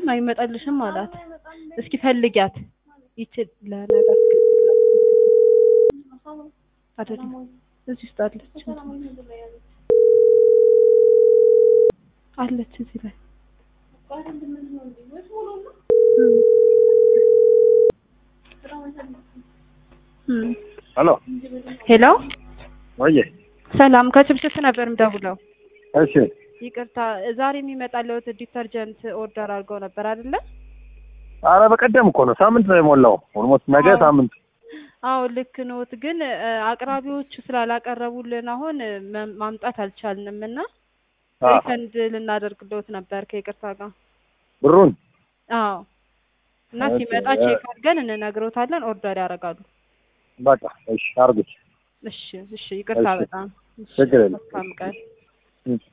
አይመጣልሽም አላት። እስኪ ፈልጊያት ይችል ለነገ አስገቢላት አይደለም እዚህ ውስጥ አለች አለች እዚህ ላይ ሄሎ ሄሎ ወዬ ሰላም ከችብችብ ነበር የምደውለው። እሺ ይቅርታ ዛሬ የሚመጣለት ዲተርጀንት ኦርደር አድርገው ነበር አይደለ? አረ በቀደም እኮ ነው ሳምንት ነው የሞላው ኦልሞስት ነገ አዎ። ሳምንት አዎ ልክ ኖት፣ ግን እ፣ አቅራቢዎቹ ስላላቀረቡልን አሁን መ- ማምጣት አልቻልንም እና አ፣ ሪፈንድ ልናደርግልዎት ነበር ከይቅርታ ጋር። ብሩን አዎ እና ኦኬ፣ ሲመጣ እ- ቼክ አድርገን እንነግሮታለን፣ ኦርደር ያደርጋሉ። በቃ እሺ አርጉት እሺ እሺ፣ ይቅርታ እሺ፣ በጣም እሺ፣ ችግር የለም። መልካም ቀን። እሺ